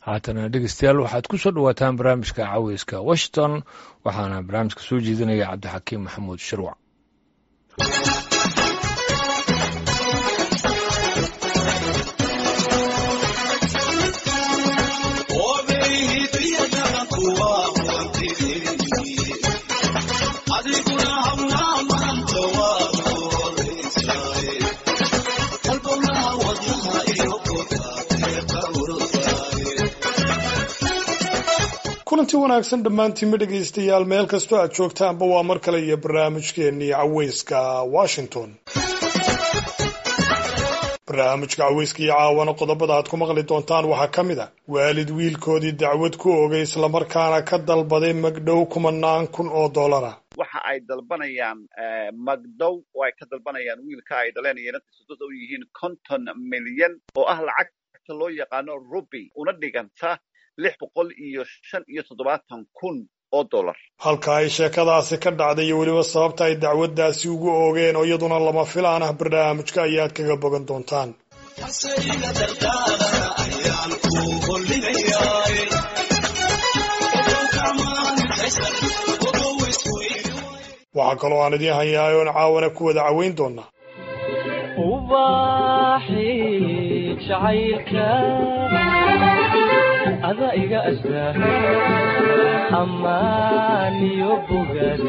haatana dhegeystayaal waxaad ku soo dhowaataan barnaamijka caweyska washington waxaana barnaamijka soo jeedinaya cabdixakiim maxamuud shirwac kulanti wanaagsan dhammaantiinma dhegaystayaal meel kastoo aad joogtaanba waa mar kale iyo barnaamijkeennii caweyska washington barnaamijka caweyska iyo caawana qodobada aad ku maqli doontaan waxaa ka mid a waalid wiilkoodii dacwad ku ogay islamarkaana ka dalbaday magdhow kumanaan kun oo dollara waxa ay dalbanayaan magdow oo ay ka dalbanayaan wiilka ay dhaleen iyo inantiisu dad u yihiin konton milyan oo ah lacagta loo yaqaano ruby una dhiganta lix boqol iyo shan iyo toddobaatan kun oo dollar halka ay sheekadaasi ka dhacday iyo weliba sababta ay dacwaddaasi ugu oogeen oo iyaduna lama filaan ah barnaamijka ayaad kaga bogan doontaan waxaa kaloo aan idiin hayaay oon caawana ku wada caweyn doonaa ada iga astaa amaaniyo bogaad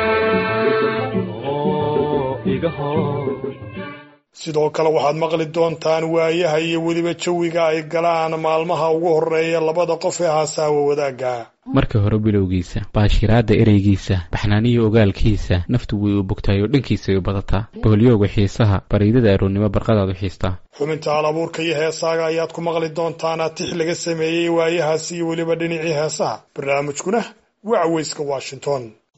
oo iga hor sidoo kale waxaad maqli doontaan waayaha iyo weliba jawiga ay galaan maalmaha ugu horreeya labada qof ee haasaawa wadaagga marka hore bilowgiisa baashiraadda ereygiisa baxnaaniyo ogaalkiisa naftu way u bogtaayoo dhankiisay u badataa boholyooga xiisaha bariidada aroonnimo barqadaad u xiistaa xubinta al abuurka iyo heesaaga ayaad ku maqli doontaan atix laga sameeyey waayahaasi iyo weliba dhinacii heesaha barnaamijkuna waa caweyska washington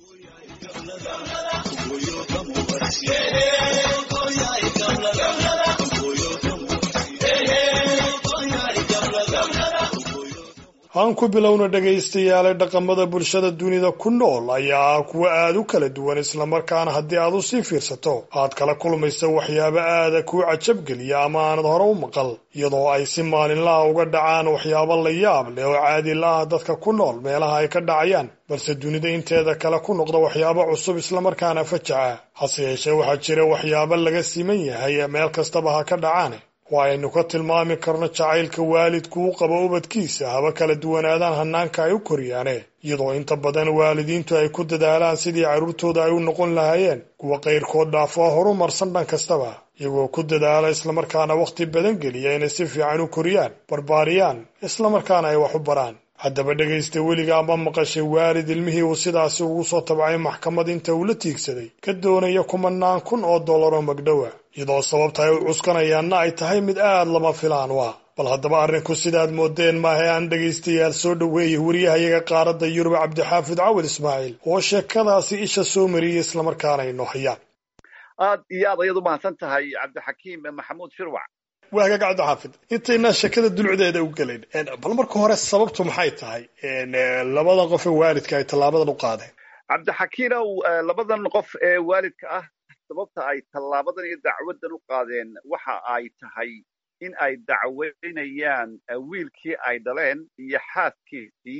aan ku bilowna dhegaystayaale dhaqamada bulshada dunida ku nool ayaa ah kuwa aada u kala duwan islamarkaana haddii aad u sii fiirsato aad kala kulmaysa waxyaabo aada kuu cajabgeliya ama aanad hore u maqal iyadoo ay si maalinlaha uga dhacaan waxyaabo la yaab leh oo caadi la-ah dadka ku nool meelaha ay ka dhacayaan balse dunida inteeda kale ku noqda waxyaabo cusub islamarkaana fajaca hase yeeshee waxaa jira waxyaabo laga siman yahay meel kastaba ha ka dhacaane oo aynu ka tilmaami karno jacaylka waalidku u qabo ubadkiisa haba kala duwanaadaan hanaanka ay u koriyaane iyadoo inta badan waalidiintu ay ku dadaalaan sidii carruurtooda ay u noqon lahaayeen kuwa qayrkood dhaafoo horumarsan dhan kastaba iyagoo ku dadaala islamarkaana wakhti badan geliya inay si fiican u koriyaan barbaariyaan islamarkaana ay wax u baraan haddaba dhegaysta weligaa ma maqashay waalid ilmihii uu sidaasi ugu soo tabcay maxkamad inta uu la tiigsaday ka doonaya kumanaan kun oo dollar oo magdhowa iyadoo sababta ay u cuskanayaanna ay tahay mid aad lama filaan waa bal haddaba arrinku sidaad moodeen maahae aan dhegaystayaal soo dhoweeyay wariyahayaga qaaradda yurub cabdixaafid cawil ismaaciil oo sheekadaasi isha soo mariyey islamarkaana inoo hayaan aad iyo aad ayaad u mahadsan tahay cabdixakiim maxamuud shirwac waa hagaag cabdixaafid intaynaa sheekada dulucdeeda u gelayn bal marka hore sababtu maxay tahay labada qof ee waalidka ay tallaabadan u qaadeen cabdixakiinow labadan qof ee waalidka ah sababta ay tallaabadan iyo dacwaddan u qaadeen waxa ay tahay in ay dacweynayaan wiilkii ay dhaleen iyo xaaskiisii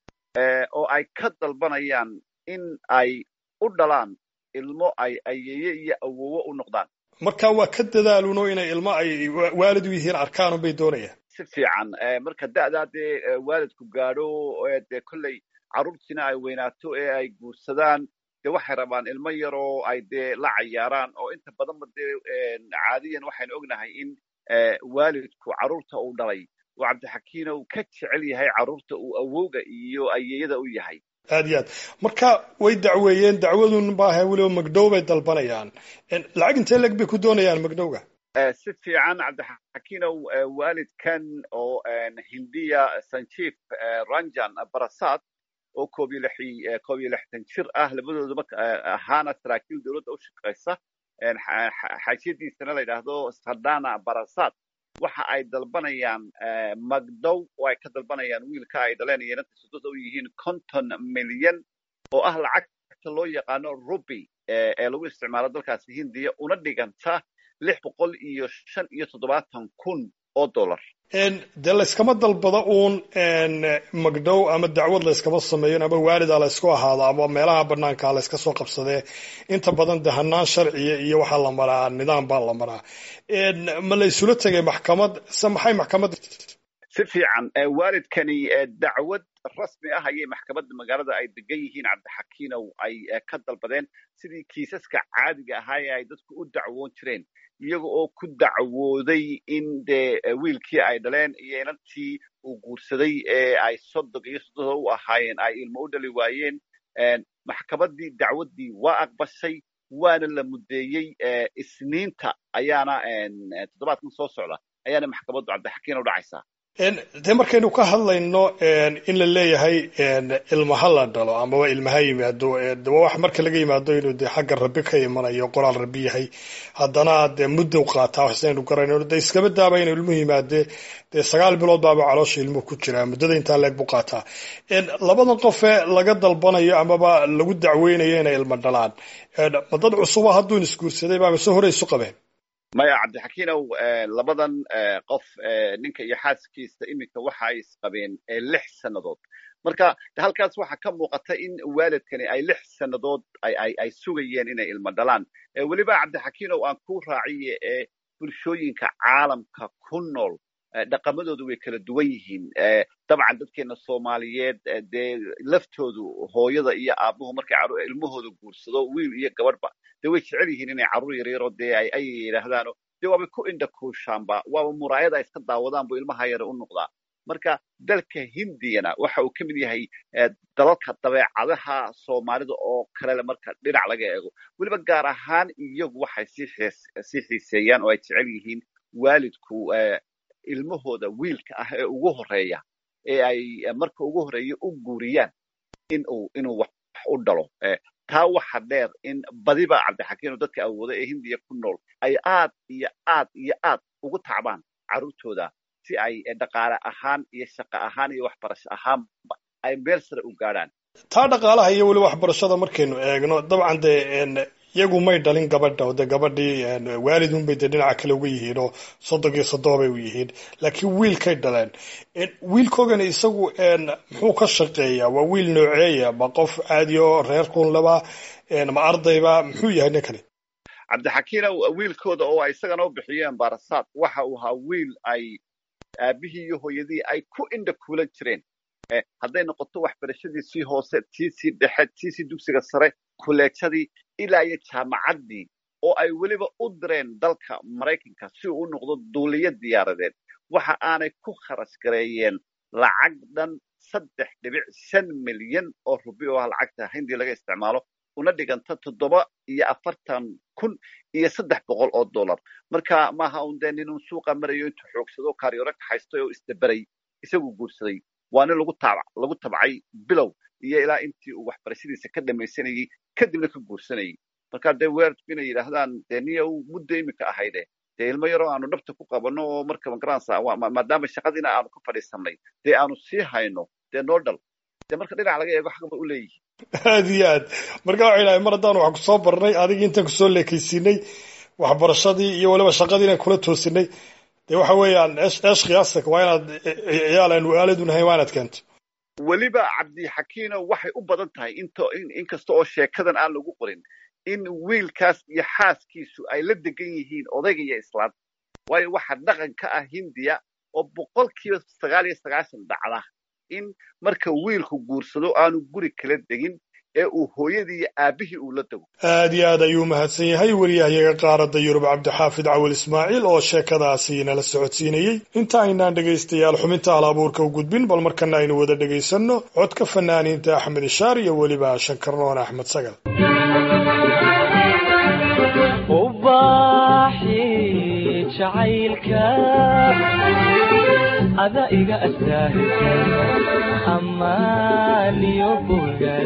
oo ay ka dalbanayaan in ay u dhalaan ilmo ay ayeeye iyo awowo u noqdaan marka waa ka dadaaluno inay ilmo ay waalid u yihiin arkaan bay doonayaan si fiican marka da'daa dee waalidku gaadho dee kolley carruurtiina ay weynaato ee ay guursadaan dee waxay rabaan ilmo yaroo ay dee la cayaaraan oo inta badanba dee caadiyan waxaynu ognahay in waalidku carruurta uu dhalay oo cabdixakiina uu ka jecel yahay carruurta uu awowga iyo ayeeyada u yahay aad iyo aad marka way dacweeyeen dacwadun maaha weliba magdhow bay dalbanayaan lacag intee leg bay ku doonayaan magdhowga si fiican cabdixakiinow waalidkan oo hindiya sanjiif ranjan barasad oo koob iyo lixi koob iyo lixdan jir ah labadoodaba ahaana saraakiil dowladda u shaqaysa xaashiyadiisana la yidhaahdo sardana barasad waxa ay dalbanayaan magdow oo ay ka dalbanayaan wiilka ay dhaleen iyo inantiisu dad u yihiin konton milyan oo ah lacagta loo yaqaano ruby ee lagu isticmaalo dalkaasi hindiya una dhiganta lix boqol iyo shan iyo toddobaatan kun oo dollar dee layskama dalbado uun magdhow ama dacwad layskama sameeyo ama waalida laysku ahaado ama meelaha banaanka layska soo qabsadee inta badan de hanaan sharciya iyo waxaa la maraa nidaam baa la maraa ma la isula tegay maxkamad se maxay maxkamad si fiican waalidkani dacwad rasmi ah ayay maxkamadda magaalada ay degan yihiin cabdixakiinow ay ka dalbadeen sidii kiisaska caadiga ahaa ee ay dadku u dacwoon jireen iyaga oo ku dacwooday in dee wiilkii ay dhaleen iyo inantii uu guursaday ee ay soddon iyo soddoda u ahaayeen ay ilmo u dhali waayeen maxkamaddii dacwaddii waa aqbashay waana la muddeeyey isniinta ayaana toddobaadkan soo socda ayaana maxkamaddu cabdixakiin u dhacaysaa dee markaynu ka hadlayno in la leeyahay ilmaha la dhalo amaba ilmaha yimaado de waa wax marka laga yimaado inuu dee xagga rabbi ka imanayo qoraal rabbi yahay haddana dee muddow qaataa waxsaynu garanayno dee iskaba daaba inuu ilmuhu yimaadee dee sagaal bilood baaba caloosha ilmuhu ku jiraa muddada intaa leeg buu qaataa labadan qofee laga dalbanayo amaba lagu dacweynayo inay ilmo dhalaan ma dad cusuba hadduun isguursaday baa mise hore isu qabeen maya cabdixakiinow labadan qof ninka iyo xaaskiisa iminka waxa ay isqabeen lix sannadood marka halkaas waxaa ka muuqata in waalidkani ay lix sannadood ay sugayeen inay ilmo dhalaan weliba cabdixakiinow aan ku raaciye ee bulshooyinka caalamka ku nool dhaqamadoodu way kala duwan yihiin dabcan dadkeena soomaaliyeed dee laftoodu hooyada iyo aabuhu markay ilmahooda guursado wiil iyo gabadhba dee way jecel yihiin inay carruur yaryaro dee ay yidhaahdaano dee waabay ku indhakuushaanba waaba muraayada iska daawadaan buu ilmaha yare u noqdaa marka dalka hindiyana waxa uu ka mid yahay dalalka dabeecadaha soomaalida oo kalele marka dhinac laga eego weliba gaar ahaan iyagu waxay sii xiiseeyaan oo ay jecel yihiin waalidku ilmahooda wiilka ah ee ugu horeeya ee ay marka ugu horeeya u guuriyaan inuu inuu wax u dhalo taa waxa dheer in badiba cabdixakiino dadka awooda ee hindiya ku nool ay aad iyo aad iyo aad ugu tacbaan carruurtooda si ay dhaqaale ahaan iyo shaqo ahaan iyo waxbarasho ahaanba ay meel sare u gaadhaan taa dhaqaalaha iyo weli waxbarashada markaynu eegno dabcan dee iyagu may dhalin gabadha o dee gabadhii waalidunbay dee dhinaca kale uga yihiin oo soddon iyo soddon bay u yihiin laakiin wiilkay dhaleen wiilkoogani isagu muxuu ka shaqeeyaa waa wiil nooceeya ma qof caadi oo reer kunlaba ma ardayba muxuu yahay ninkani cabdixakiinow wiilkooda oo ay isagana u bixiyeen baarasaad waxa uu ahaa wiil ay aabihii iyo hooyadii ay ku indha kuulan jireen hadday noqoto waxbarashadiisii hoose tiisii dhexe tiisii dugsiga sare kuleejadii ilaa iyo jaamacaddii oo ay weliba u direen dalka maraykanka si uu u noqdo duuliyo diyaaradeed waxa aanay ku kharash gareeyeen lacag dhan saddex dhibic shan milyan oo rubi oo ah lacagta hindii laga isticmaalo una dhiganta toddoba iyo afartan kun iyo saddex boqol oo dollar marka maaha un dee ninun suuqa marayo intuu xoogsado karyaro kaxaystay oo isdaberay isagu guursaday waa nin lagu tab lagu tabcay bilow iyo ilaa intii uu waxbarashadiisa ka dhamaysanayey kadibna ka guursanayay marka dee weerarku inay yidhaahdaan dee niya u muddo iminka ahayde dee ilmo yaroo aanu dhabta ku qabanno oo marka magaransa maadaama shaqadiina aanu ka fadhiisanay dee aanu sii hayno dee noo dhal dee marka dhinac laga eego xaqba u leeyihin aad iyo aad marka waxay dhahay mar haddaan wax kusoo barnay adigii intaan kusoo leekaysiinay waxbarashadii iyo weliba shaqadii inaan kula toosinay dee waxa weeyaan eesh khiyaastak waa inaad ciyaal aanu aaladunhay waa inaad keento weliba cabdixakiino waxay u badan tahay into inkasta oo sheekadan aan lagu qorin in wiilkaas iyo xaaskiisu ay la degan yihiin odayga iyo islaan waayo waxa dhaqan ka ah hindiya oo boqolkiiba sagaal iyo sagaashan dhacda in marka wiilku guursado aanu guri kala degin ee uu hooyadii iyo aabihii uu la dego aad iyo aad ayuu mahadsan yahay wariyahayaga qaaradda yurub cabdixaafid cawil ismaaciil oo sheekadaasi nala socodsiinayey inta aynaan dhegaystayaal xubinta hal abuurka u gudbin bal markana aynu wada dhegaysanno codka fanaaniinta axmed ishaar iyo weliba shankarnoon axmed sagal ada iga astaahisa amaaniyo bogaad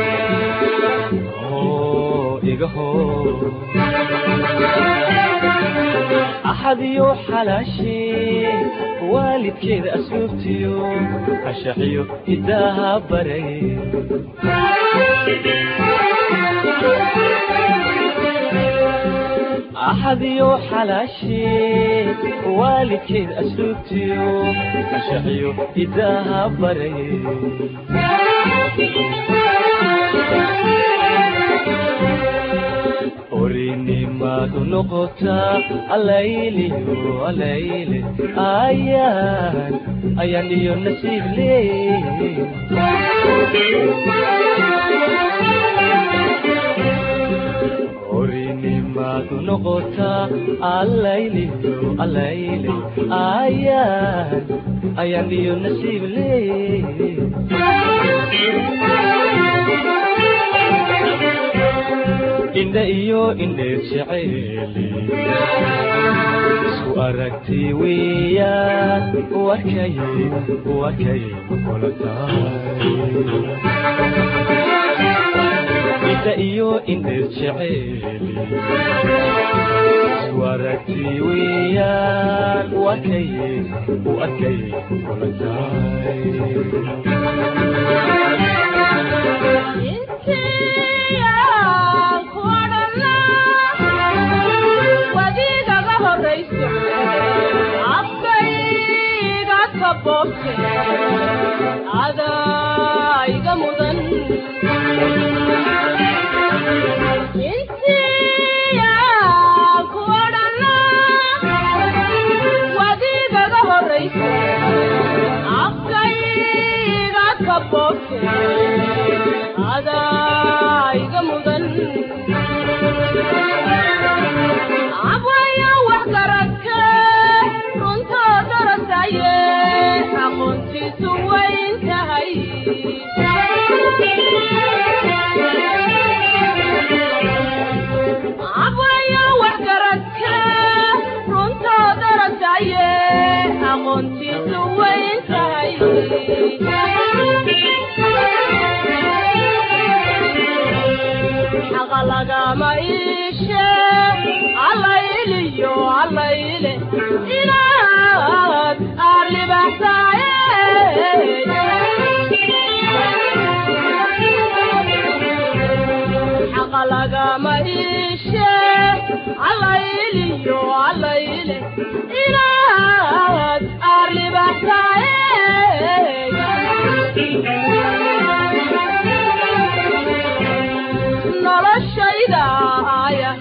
oo iga hor axadiyo xalaashee waalidkeeda asluubtiyo ashaxiyo hidaaha baray axadiyo xalaashee waalidkeed asluubtiyo anshaxiyo hidaaha baray orinimadu noqotaa alayliyo alayle ayaan ayaan iyo nasiib leey orinimadu noqotaa alayliyo alayle ayaan ayaan iyo nasiib leey indha iyo indheer jeceeli isku aragti weeyaan warkay warkay kula tahay indha iyo indheer jeceeli isku aragti weeyaan warkay u arkay kula tahay adaiga mudan intiya kuodhana wadigaga horaysa afkayga kabobte adaiga mudan abwaya wax garadka runtoo darasaye aqoontiisu wayn tahay abwaya wax garadka runtoo darasaye aqoontiisu wayn tahay xaqa lagama iishe allayliyo allayle inaad aarlibaxsaaye xaqa lagama iishe allayliyo allayle inaad aarlibaxsaaye noloshayda aya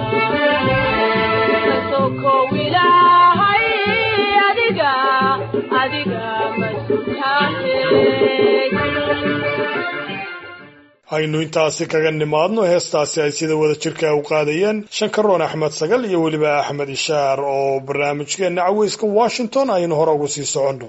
sokow ilaahay adiga adiga masutahe aynu intaasi kaga nimaadno heestaasi ay sida wada jirka u qaadayeen shankaroon axmed sagal iyo weliba axmed ishaar oo barnaamijkeenna caweyska washington aynu hore ugu sii soconno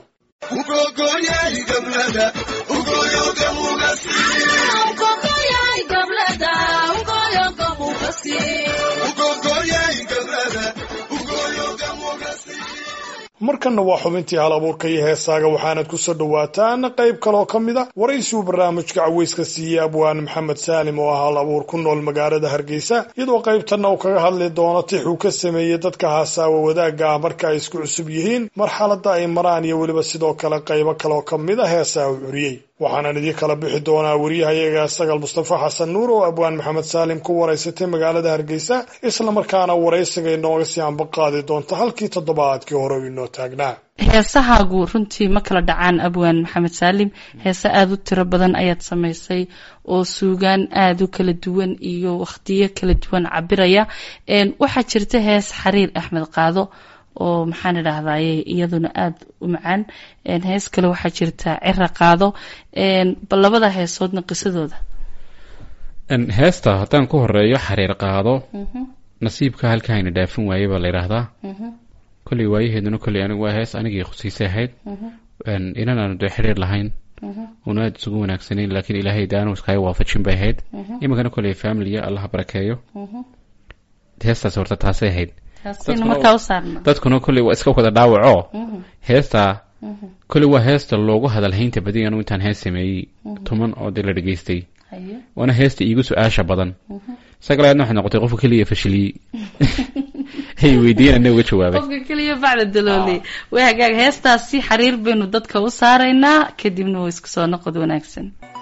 markanna waa xubintii hal abuurka iyo heesaaga waxaanad ku soo dhowaataan qayb kaloo ka mid a waraysiuu barnaamijka caweyska siiyey abwaan maxamed saalim oo ah hal abuur ku nool magaalada hargeysa iyadoo qaybtanna uu kaga hadli doono tix uu ka sameeyey dadka haasaawa wadaagga ah marka ay isku cusub yihiin marxaladda ay maraan iyo weliba sidoo kale qaybo kaleoo ka mid a heesaa uu curiyey waxaanan idii kala bixi doonaa wariyahayaga sagal mustafa xasan nuur oo abwaan maxamed saalim ku waraysatay magaalada hargeysa islamarkaana waraysiga inooga sii ambaqaadi doonta halkii toddobaadkii hore u inoo taagnaa heesahaagu runtii ma kala dhacaan abwaan maxamed saalim heese aada u tiro badan ayaad samaysay oo suugaan aada u kala duwan iyo wakhtiyo kala duwan cabiraya waxaa jirta hees xariir axmed qaado oo maxaan idhaahdaye iyaduna aada u macaan hees kale waxaa jirta cira qaado bal labada heesoodna qisadooda heesta haddaan ku horeeyo xariir qaado nasiibka halkaa ayna dhaafin waaye baa la yidhaahdaa kolley waayaheeduna kolley anigu waa hees anigii khusiisay ahayd inan aanu dee xiriir lahayn una aada isugu wanaagsanayn laakiin ilaahay daanu iskaga waafajin bay ahayd iminkana kolley familiya allaha barakeeyo heestaas horta taasay ahayd taasina markaa u saarna dadkuna kolley waa iska wada dhaawaco heestaa kolley waa heesta loogu hadalhaynta badiy anu intaan hees sameeyey tuman oo dee la dhegaystay haye waana heesta iigu su-aasha badan sagalaadna waxay noqotay qofka keliya fashiliyey ay weydiiyeen ana uga jawaabay qofka keliya bacda dalooley way hagaag heestaasi xariir baynu dadka u saaraynaa kadibna waa isku soo noqod wanaagsan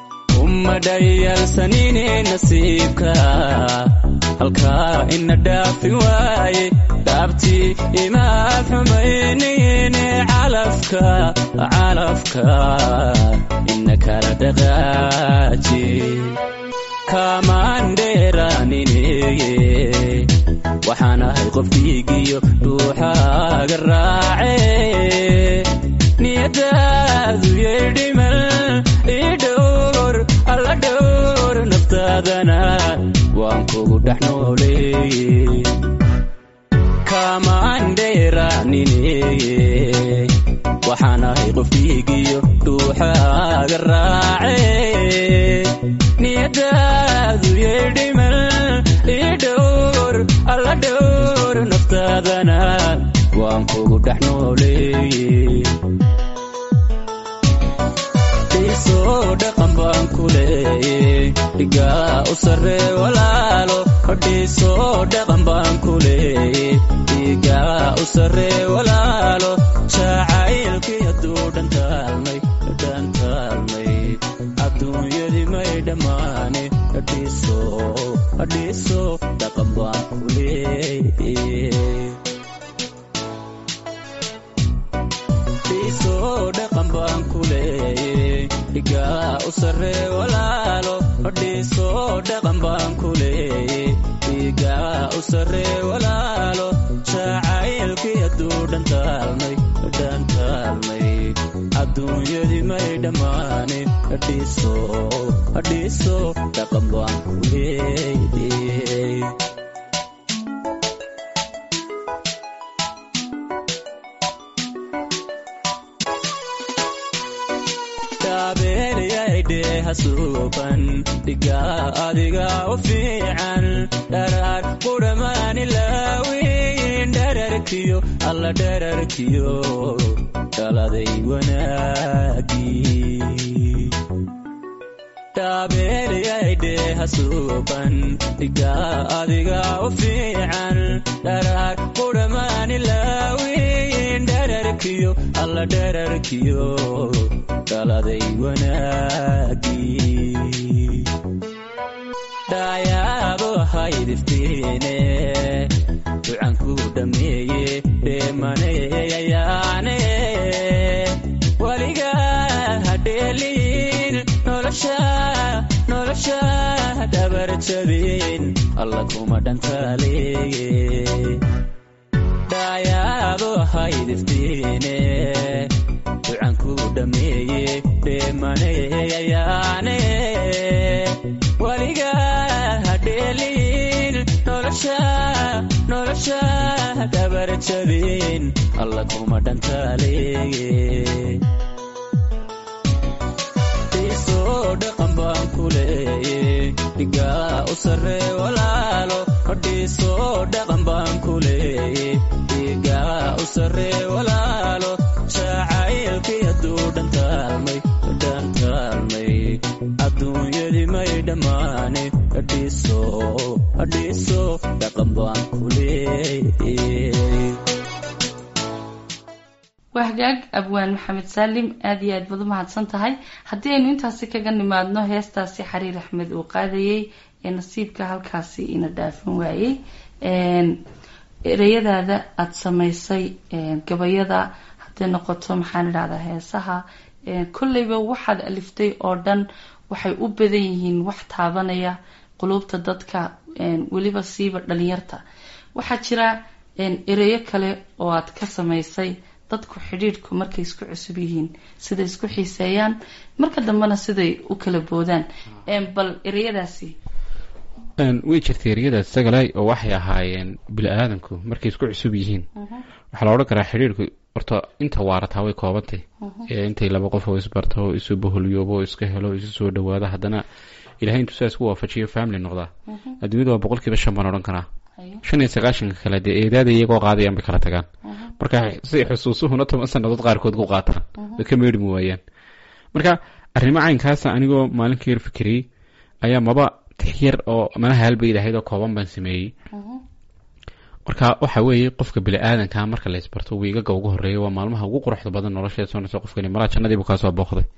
ma dhayalsanine nasiibka halkaa ina dhaafi waaye dhaabtii imaad xumaynine calafka calafka ina kala dhaqaaji kamaandheeranineye waxaan ahay qof dhiigiyo dhuuxaaga raace niyadaadu yeedhimal ii dhowr alla dhowr naftaadana waan kugu dhex nooleeye kamaandheeranineye waxaan ahay qof dhiigiyo dhuuxaaga raace niyadaadu yeedhimal ii dhowr alla dhowr naftaadana waan kugu dhex nooleeye dhiisoo dhaqan baan ku leeye dhigaa u sarree walaalo dhiisoo dhaqan baan ku leeye dhigaa u sarree walaalo jacaylkii hadduu dhantaalmay dhantaalmay adduunyadii may dhammaane dhiiso dhiiso dhaqan baan ku leeye dhiisoo dhaqan baan ku leeye dhigaa u sarree walaalo dhiisoo dhaqan baan ku leeye dhigaa u sarree walaalo jacaylkii hadduu dhantaalmay dhantaalmay adduunyadii may dhammaane dhiiso dhiiso dhaqan baan ku leeye hasuuban dhigaa adiga u fiican dharaar qudhamaani laawiin dherarkiyo alla dherarkiyo dhaladay wanaagii dhaabeelyaydhe hasuuban dhigaa adiga u fiican dharaar qudhamaani laawiin dherarkiyo alla dherarkiyo dhaladay wanaagii dhaayaado haydiftiine ducanku dhammeeye dheemaneeyayaane weligaa hadheeliin nolosha nolosha dhabarjabin alla kuma dhantaaleeye dhaayaado haydiftiine ducanku dhammeeye dheemaneeyayaane weligaa hadheeliin nolosha nolosha dhabarjabin alla kuma dhantaaleeye dhiisoo dhaqan baan ku leeye dhigaa u sarree walaalo dhiisoo dhaqan baan ku leeye dhigaa u sarree walaalo jacaylkii hadduu dhantaalmay dhantaalmay adduunyadii may dhammaane dhiiso dhiiso dhaqan baan ku leeye waa hagaag abwaan maxamed saalim aada iyo aad baad u mahadsan tahay haddii aynu intaasi kaga nimaadno heestaasi xariir axmed uu qaadayey ee nasiibka halkaasi ina dhaafin waayey ereyadaada aada samaysay gabayada hadday noqoto maxaan idhahdaa heesaha kolleyba waxaad aliftay oo dhan waxay u badan yihiin wax taabanaya quluubta dadka weliba siiba dhalinyarta waxaa jira ereyo kale oo aad ka samaysay dadku xidhiidhku markay isku cusub yihiin siday isku xiiseeyaan marka dambena siday u kala boodaan bal ereyadaasi way jirtay eryadaas sagalay oo waxay ahaayeen bili-aadanku markay isku cusub yihiin waxaa la odhan karaa xidhiidhku horta inta waarataa way koobantay ee intay laba qof oo isbarto isu baholyoobo iska helo isu soo dhawaado haddana ilahay intuu sidaas ku waafajiyo family noqdaa adduunyada waa boqolkiiba shan baan odhan karaa shan iyo sagaashanka kale dee eedaada iyagoo qaadayaan bay kala tagaan marka si xusuusuhuna toban sanadood qaarkood ku qaataan way ka meedhmi waayaan marka arrimo caynkaasa anigoo maalinka yar fikiriyey ayaa maba tixyar oo malaha halbayd ahayd oo kooban baan sameeyey marka waxa weeye qofka bili-aadanka marka la isbarto wiigaga ugu horeeya waa maalmaha ugu quruxda badan nolosheed soonaysa qofkani malaa jannadiibu kaa soo booqday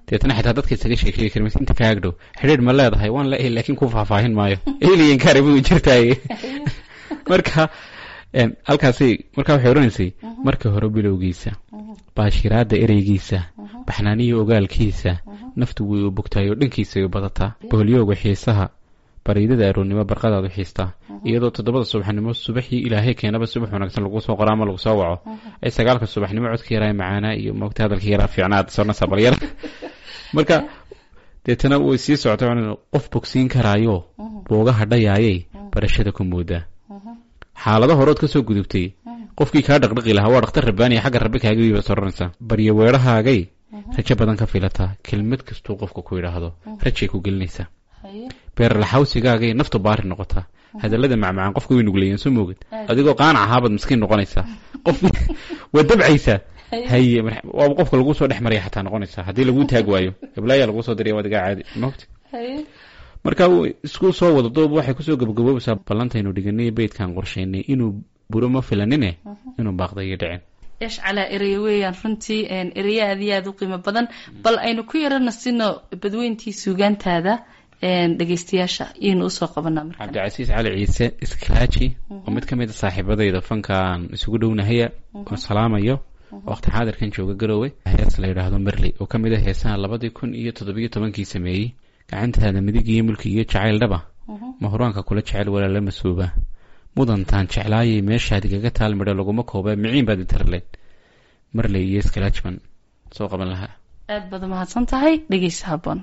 deetana xitaa dadka isaga sheekeegi kari maysa inta kaag dhow xidhiidh ma leedahay waan la laakiin ku faahfaahin maayo alien karibu jirtaaye marka een, halkaasi marka waxay odhanaysay marka hore bilowgiisa baashiraada ereygiisa baxnaaniyo ogaalkiisa naftu way u bogtaay oo dhankiisa ay u badataa boholyooga xiisaha bariidada aroonnimo barqadaad u xiistaa iyadoo toddobada subaxnimo subaxii ilaahay keenaba subax wanaagsan lagu soo qoro ama lagu soo waco ay sagaalka subaxnimo codka yaraa macaanaa iyo moogta hadalka yaraa fiicnaad soonasa balyar marka deetana way sii socotay waxaan qof bogsiin karaayo boogaha dhayaayay barashada ku moodaa xaalado horood ka soo gudubtay qofkii kaa dhaqdhaqi lahaa waa dhakhtar rabbaaniya xagga rabbi kaagii baad soranaysaa baryo weedhahaagay rajo badan ka filataa kelmad kastuu qofka ku yidhaahdo rajay ku gelinaysaa beerlaxawsigaagay naftu baari noqotaa hadallada macmacaan qofka way nugleeyeen soo moogid adigoo qaanac ahaabaad miskiin noqonaysaa qof waa dabcaysaa haye mar- waaba qofka lagu soo dhex maraya xataa noqonaysaa haddii lagu taag waayo gablaayaa lagu soo diraya wadigaa caadi mogti marka uu isku soo wada doob waxay kusoo gabagaboobaysaa ballantaynu dhiganay beydkan qorshaynay inuu buro ma filanine inuu baaqda iyo dhicin eesh calaa ereye weeyaan runtii een, ereya aad iyo aada u qiimo badan bal aynu ku yarana sino badweyntii suugaantaada een, dhegeystayaasha iyaynu usoo qabanaa markan cabdicasiis cali ciise iskraaji oo mid ka mid a saaxiibadayda fankaan isugu dhownahaya oo salaamayo waqti xaadirkan jooga garoowe hees la yidhaahdo merley oo ka mid a heesaha labadii kun iyo toddobiyo tobankii sameeyey gacantaada midig iyo mulki iyo jacayl dhaba mahuraanka kula jecel walaala masuuba mudantaan jeclaayay meeshaad igaga taal midho laguma kooba miciin baad itarleen marley iyo skrajman soo qaban lahaa aad baad umahadsan tahay dhegeysa haboon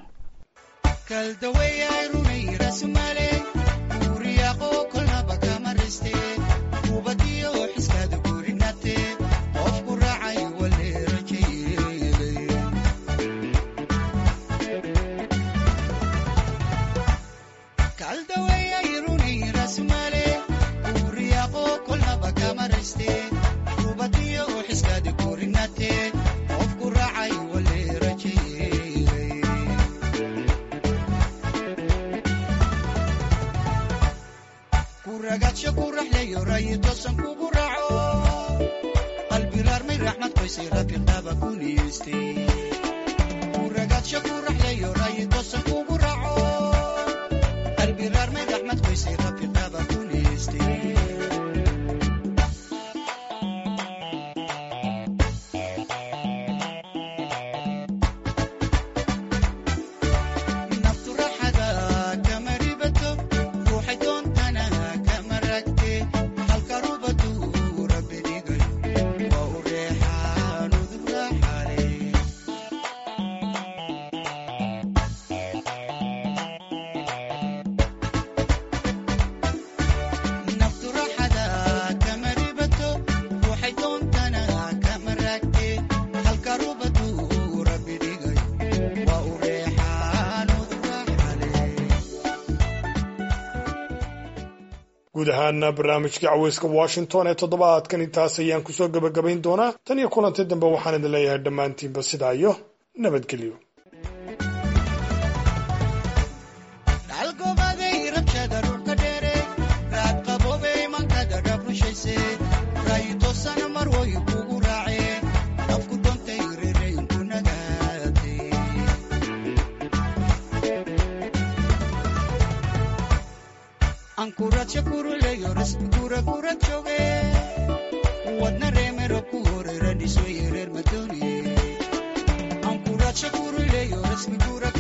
kuragadsho ku raxleeyo rayi toosan kugu raaco qalbi raarmay raxmad qoysay rafiqaaba ku niyeystay kuragadsho ku raxleeyo rayi toosan kugu raaco qalbi raarmay raxmad qoysay rafiqaaba ku niyeystay naftu raaxada kama ribato ruuxay doontana kama ragte halka rubadu rabbi dhigay waa u reexaan udub raaxale naftu raaxada kama ribato ruuxay doontana kama ragte halka rubadu rabbi dhigay waa u reexaan udub raaxale guud ahaana barnaamijkii caweyska washington ee toddobaadkan intaas ayaan kusoo gebagabayn doonaa tan iyo kulanti dambe waxaan idin leeyahay dhammaantiinba sidaa iyo nabadgelyo dhalgobaday rabshada dhulka dheere raad qaboobay mankada dhab rushayse rayi toosana mar way kugu raace afku dontay rereynku nagaate ankuradsha kuruleyo rasmi kura kura jooge wadna reemero ku hore radhisoye reer madooniye ankuradsha kuruleyo rasmi kura